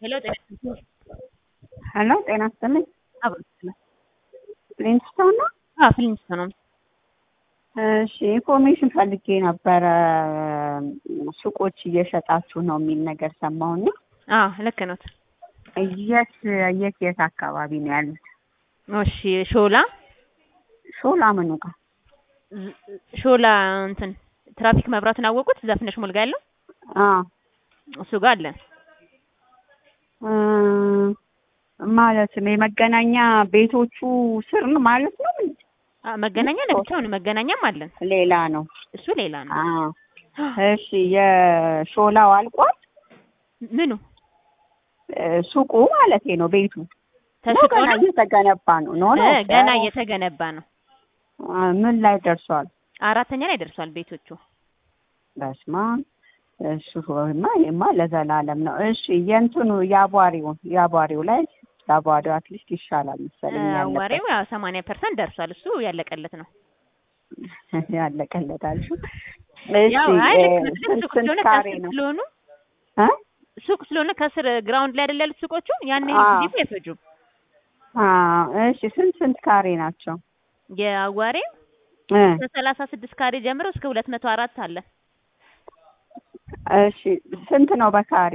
ሄሎ ጤና ሄሎ ጤና ይስጥልኝ። አብሮ ፕሪንስቶን ነው? አዎ ፍሊንስቶን ነው። እሺ ኢንፎርሜሽን ፈልጌ ነበረ። ሱቆች እየሸጣችሁ ነው የሚል ነገር ሰማሁና አዎ ልክ ነው። የት የት የት አካባቢ ነው ያሉት? እሺ ሾላ ሾላ ምኑ ጋር? ሾላ እንትን ትራፊክ መብራቱን አወቁት? ዘፍነሽ ሞልጋ ያለው አዎ እሱ ጋር አለን። እ ማለት ነው የመገናኛ ቤቶቹ ስር ነው ማለት ነው? አ መገናኛ ለብቻው ነው። መገናኛም አለን። ሌላ ነው። እሱ ሌላ ነው። አዎ እሺ የሾላው አልቋል? ምኑ እ ሱቁ ማለት ነው ቤቱ ነው ተሽጦ ገና ነው? እየተገነባ ነው? ኖ ኖ እ ገና እየተገነባ ነው። አ፣ ምን ላይ ደርሷል? አራተኛ ላይ ደርሷል ቤቶቹ። በስማ እሱ ማ ይሄማ ለዘላለም ነው። እሺ የእንትኑ የአቧሪው የአቧሪው ላይ የአቧሪው አትሊስት ይሻላል መሰለኝ ያለቀ አዋሬው ያው 80% ደርሷል። እሱ ያለቀለት ነው። ያለቀለታል። እሺ ያው አይ ልክ ነው። እ፣ ግን ስንት ሱቅ ስንት ስለሆነ ካሬ ከስር ነው? ስለሆኑ እ? ሱቅ ስለሆነ ከስር ግራውንድ ላይ አይደል ያሉት ሱቆቹ ያን አዎ። ጊዜ አይፈጁም። አ እሺ ስንት ስንት ካሬ ናቸው? የአዋሬው እ ከሰላሳ ስድስት ካሬ ጀምሮ እስከ ሁለት መቶ አራት አለ። እሺ ስንት ነው በካሬ?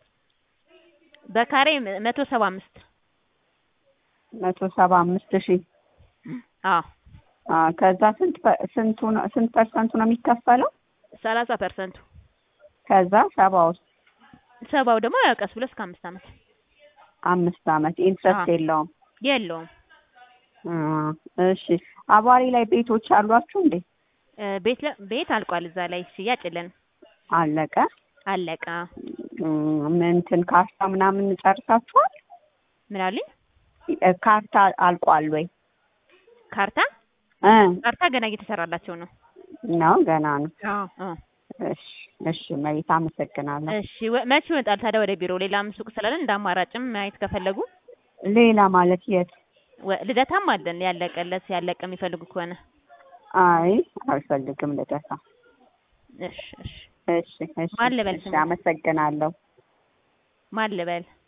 በካሬ መቶ ሰባ አምስት መቶ ሰባ አምስት ሺህ አዎ አ ከዛ ስንት ፐ- ስንቱ ነው ስንት ፐርሰንቱ ነው የሚከፈለው? ሰላሳ ፐርሰንቱ ከዛ ሰባ ውስጥ ሰባው ደግሞ ያው ቀስ ብሎ እስከ አምስት ዓመት አምስት ዓመት ኢንትረስት አዎ። የለውም። የለውም። አ እሺ አቧሪ ላይ ቤቶች አሏችሁ እንዴ? እ፣ ቤት ለ- ቤት አልቋል። እዛ ላይ ሽያጭ የለን አለቀ። አለቃ እም፣ እንትን ካርታ ምናምን ጨርሳችኋል? ምን አሉኝ? እ፣ ካርታ አልቋል ወይ? ካርታ እ ካርታ ገና እየተሰራላቸው ነው። ነው ገና ነው። አዎ አዎ። እሺ እሺ መሬት አመሰግናለሁ። እሺ ወ- መቼ ይመጣል ታዲያ ወደ ቢሮ? ሌላም ሱቅ ስላለን እንደ አማራጭም ማየት ከፈለጉ ሌላ ማለት የት? ወ- ልደታም አለን ያለቀለት ያለቀ የሚፈልጉ ከሆነ አይ አልፈልግም ልደታ። እሺ እሺ እሺ እሺ ማን ልበል እሺ ስምህ? አመሰግናለሁ። ማን ልበል?